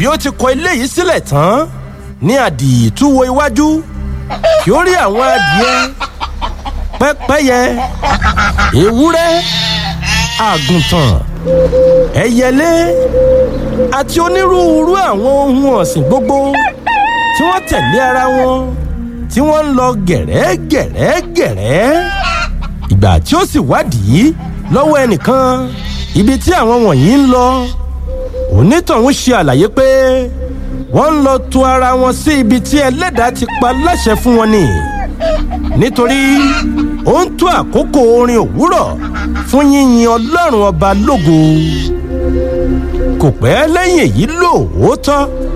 bí ó ti kọ eléyìí sílẹ̀ tán ní àdìtú wo iwájú kí ó rí àwọn adìẹ pẹ́pẹ́yẹ ewúrẹ́ àgùntàn ẹyẹlé àti onírúurú àwọn ohun ọ̀sìn gbogbo tí wọ́n tẹ̀lé ara wọn tí wọ́n ń lọ gẹ̀rẹ́gẹ̀rẹ́gẹ̀rẹ́ ìgbà tí ó sì wádìí lọ́wọ́ ẹnìkan ibi tí àwọn wọ̀nyí ń lọ onítọ̀hún ṣe àlàyé pé wọ́n ń lọ to ara wọn sí ibi tí ẹlẹ́dàá ti pa láṣẹ fún wọn ni nítorí ó ń tó àkókò orin òwúrọ̀ fún yíyin ọlọ́run ọba lógo kò pẹ́ lẹ́yìn èyí lóòótọ́